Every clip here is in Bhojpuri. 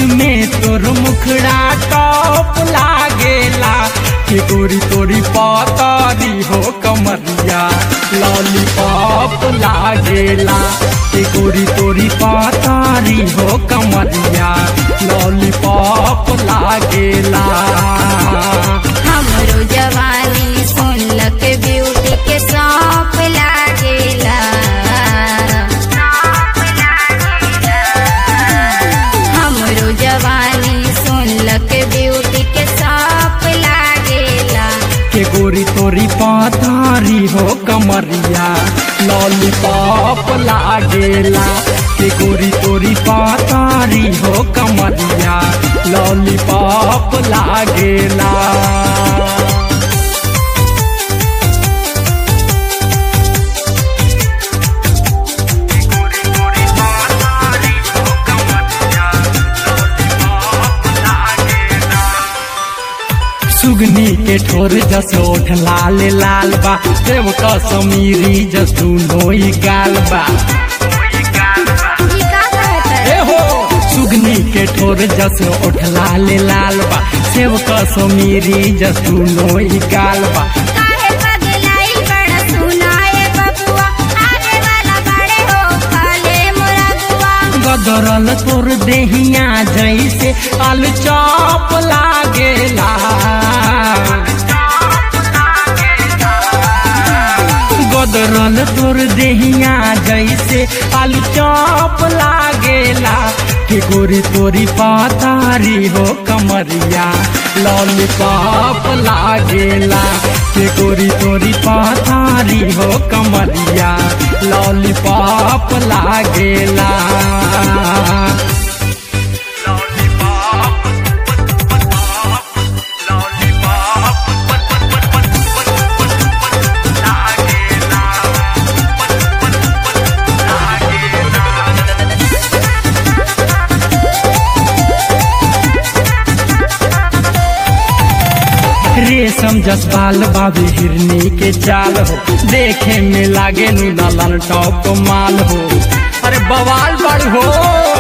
में तोर मुखड़ा टॉप लागेला के गोरी तोरी पातारी हो कमरिया लॉलीपॉप लागेला के गोरी तोरी पातारी हो कमरिया लॉलीपॉप लागेला हमरो जवानी सुनलक ब्यूटी के सौंप लागेला हमरो जवानी सुनलक ब्यूटी के सौंप लागेला के गोरी तोरी पातारी हो कमरिया लॉलीपॉप लागेला के गोरी तोरी पातारी हो कमरिया लॉलीपॉप लागेला सुगनी के ठोर जस ओठ लाल लाल बा देव कसमीरी जस दुनो ही गाल बा ई का कहत ए हो सुगनी के ठोर जस ओठ लाल लाल बा सेव कसमीरी जस दुनो ही गाल बा काहे पगलाई बड़ा सुनाए बबुआ आगे वाला बड़े हो खाले मुरगुआ गदरल तोर देहिया जैसे आलू चॉप लागेला गदरल तोर देहिया जैसे आलू चॉप लागेला के गोरी तोरी पातारी हो कमरिया लॉलीपॉप लागेला के गोरी तोरी पातारी हो कमरिया लॉलीपॉप लागेला रेशम जसपाल बाबी हिरनी के चाल हो देखे में लागे नु दलाल टॉप माल हो अरे बवाल बड़ हो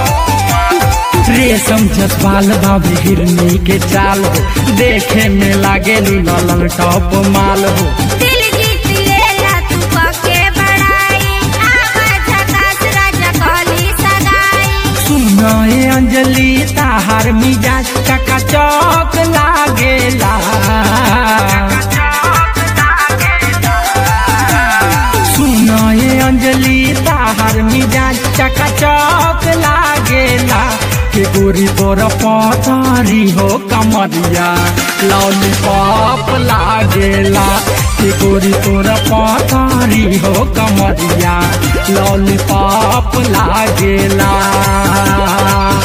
रेशम जसपाल बाबी हिरनी के चाल हो देखे में लागे नु दलाल टॉप माल हो दिल जीत लेला तू पके बड़ाई आवाज झकास राजा कहली सदाई सुनाए अंजलि ताहार मिजाज चका चौक लागेला सुनाए अंजलि ताहार मिजाज चका चौक लागेला के गोरी तोर पतारी हो कमरिया लॉलीपॉप लागेला के गोरी तोर पतारी हो कमरिया लॉलीपॉप लागेला